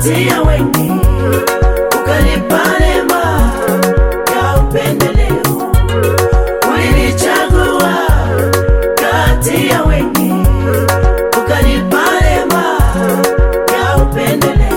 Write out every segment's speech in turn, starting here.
kati ya wengi, ukanipa neema ya upendeleo. Ulinichagua kati ya wengi, ukanipa neema ya upendeleo.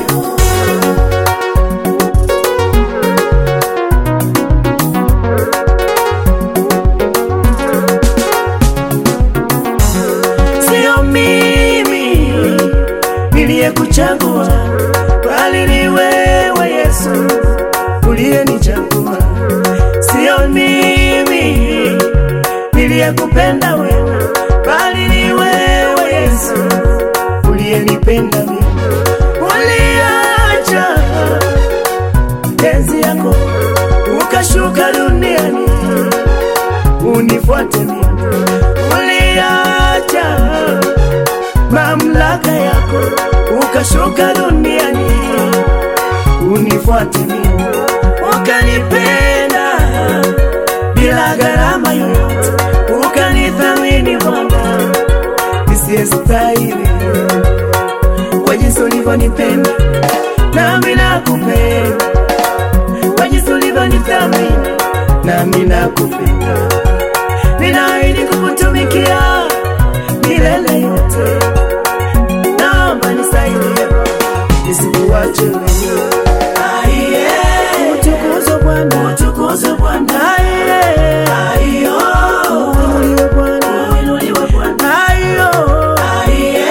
Sio mimi niliyekuchagua, bali ni wewe Yesu uliyenichagua. Sio mimi niliyekupenda wewe, bali ni wewe Yesu uliyenipenda mimi. Uliacha penzi yako ukashuka duniani unifuate mimi. Uliacha mamlaka yako ukashuka duniani unifuate mimi, ukanipenda bila gharama yoyote, ukanithamini Bwana nisiyestahili kwa jinsi ulivyonipenda, nami nakupenda kwa jinsi ulivyonithamini, nami nakupenda. Ninaahidi kukutumikia milele yote, naomba nisaidie nisikuache wewe. Aiye, utukuzwe Bwana, utukuzwe Bwana. Aiye, aiyo, uinuliwe Bwana, uinuliwe Bwana. Aiyo, aiye,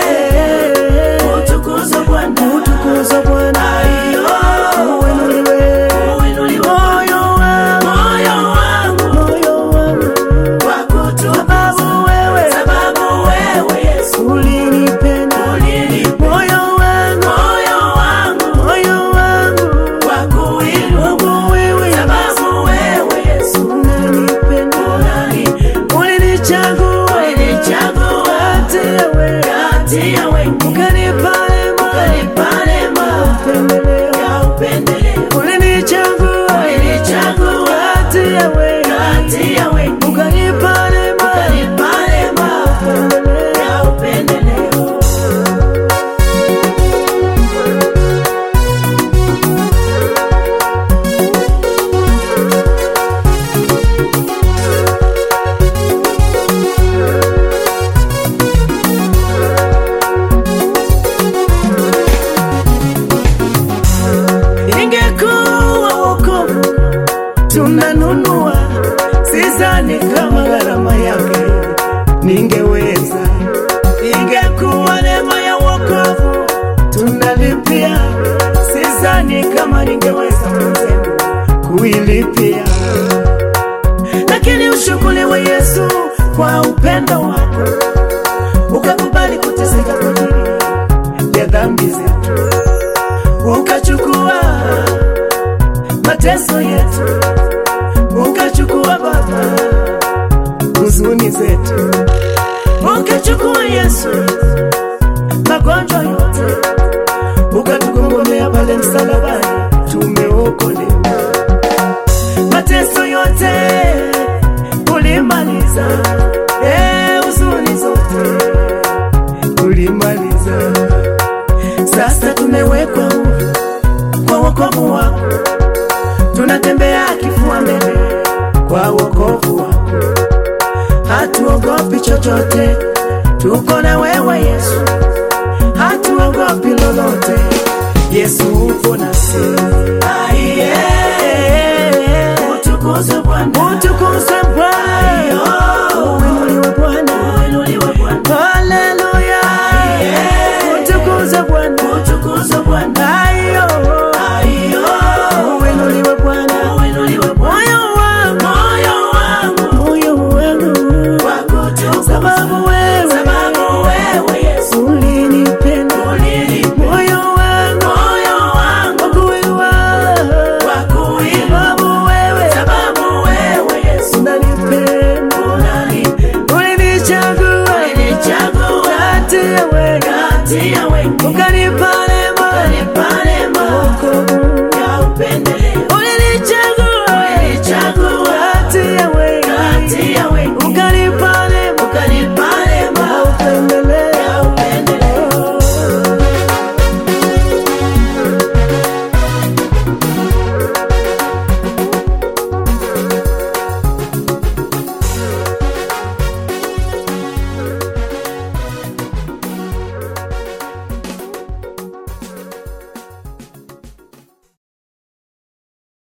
utukuzwe Bwana, utukuzwe Bwana. Aiyo, uinuliwe, uinuliwe moyo wangu, moyo wangu, moyo wangu sababu wewe, sababu wewe Yesu ulinipenda, moyo wangu, moyo wangu, moyo wangu wakuinua wewe, sababu wewe Yesu unanipenda, ulinichagua, ulinichagua kati ya wewe, kati ya wewe, ukanipa neema, ukanipa neema, upendeleo, ya upendeleo, ulinichagua, ulinichagua kati ya wewe, kati ya wewe, ukanipa neema, ukanipa neema, upendeleo, ya upendeleo. ingekuwa wokovu tunanunua, sidhani kama gharama yake ningeweza. Ingekuwa neema ya wokovu tunalipia, sidhani kama ningeweza mwenzenu kuilipia, lakini ushukuriwe Yesu kwa upendo wako, ukakubali kuteseka kwa ajili ya dhambi zetu ukachukua mateso yetu, ukachukua Baba huzuni zetu, ukachukua Yesu magonjwa yote, ukatugongomea pale msalabani, tumeokolewa. Mateso yote ulimaliza, eh, huzuni zote ulimaliza. Sasa tumewekwa huru kwa wokovu wako, tunatembea kifua mbele kwa wokovu wako, hatuogopi chochote, tuko na wewe Yesu, hatuogopi lolote.